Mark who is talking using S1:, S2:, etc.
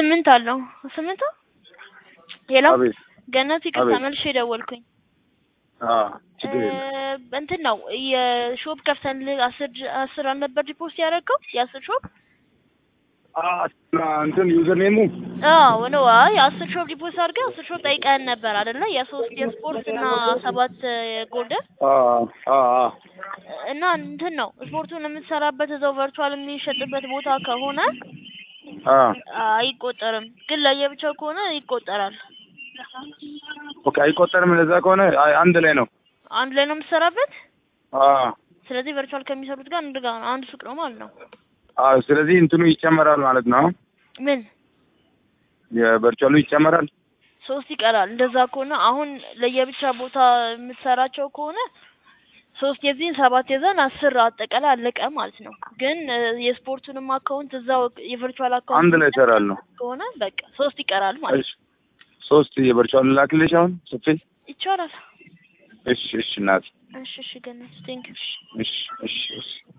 S1: ስምንት አለው ስምንት ሌላው
S2: አቤት
S1: ገነት ይቅርታ
S2: አቤት።
S1: መልሼ ደወልኩኝ
S2: አ ችግር የለም
S1: እ እንትን ነው የሾፕ ከፍተን አስር አስር አልነበር ዲፖዚት ያደረገው የአስር ሾፕ
S2: አ እንትን ዩዘር ኔሙ
S1: አዎ ነው አይ አስር ሾፕ ዲፖዚት አድርገህ አስር ሾፕ ጠይቀን ነበር አይደለ የሶስት የስፖርት እና ሰባት ጎልደን
S2: አ አ አ
S1: እና እንትን ነው ስፖርቱን የምትሰራበት እዛው ቨርቹዋል የሚሸጥበት ቦታ ከሆነ
S2: አ
S1: አይቆጠርም ግን ለየብቻው ከሆነ ይቆጠራል
S2: ኦኬ አይቆጠርም። ለዛ ከሆነ አይ አንድ ላይ ነው።
S1: አንድ ላይ ነው የምትሰራበት
S2: አ
S1: ስለዚህ ቨርቹዋል ከሚሰሩት ጋር አንድ ጋር አንድ ሱቅ ነው ማለት ነው
S2: አ ስለዚህ እንትኑ ይጨመራል ማለት ነው።
S1: ምን
S2: የቨርቹዋሉ ይጨመራል።
S1: ሶስት ይቀራል እንደዛ ከሆነ አሁን ለየብቻ ቦታ የምትሰራቸው ከሆነ ሶስት የዚህን ሰባት የዛን አስር አጠቃላይ አለቀ ማለት ነው ግን እ የስፖርቱንም አካውንት እዛው የቨርቹዋል አካውንት
S2: አንድ ላይ እሰራለሁ።
S1: ከሆነ በቃ ሶስት ይቀራል ማለት
S2: እሺ ሶስት የቨርቹዋል ላክልሽ አሁን ጽፌ።
S1: ይቻላል
S2: እሺ እሺ እናት
S1: እሺ እሺ ገነት ቴንክ
S2: እሺ እሺ እሺ